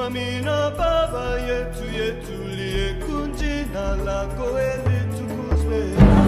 Amina Baba yetu yetulie kunjina lako elitukuzwe.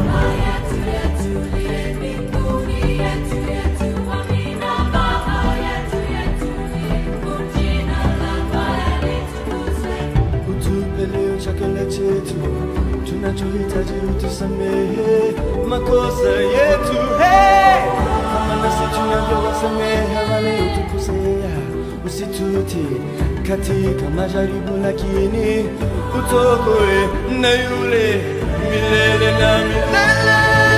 Utupe leo chakula chetu, tunachohitaji utusamehe makosa yetu, hey! kama nasi tunavyowasamehe wale utukosea, usituti katika majaribu, lakini utokoe na yule milele na milele.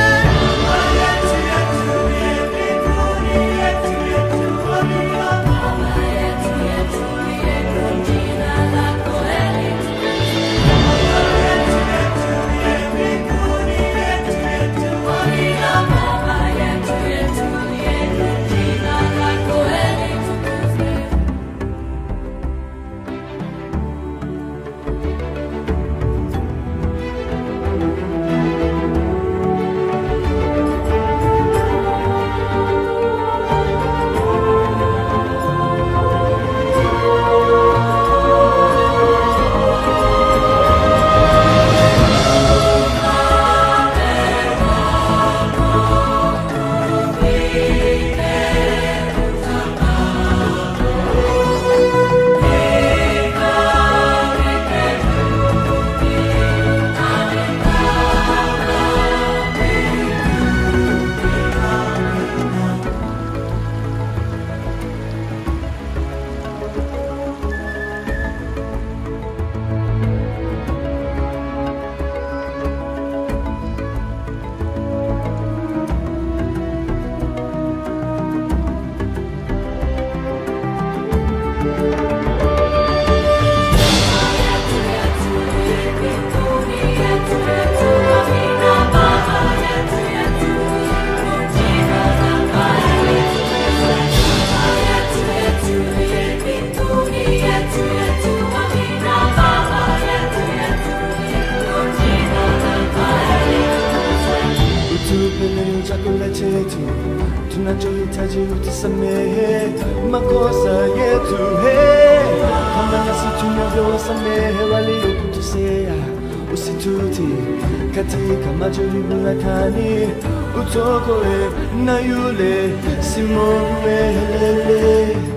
Utupe leo chakula chetu, tunachohitaji utusamehe makosa yetu, hey! kama nasi tunavyowasamehe waliokutusea, usituti katika majaribu, lakini utokoe na yule Simon Melele.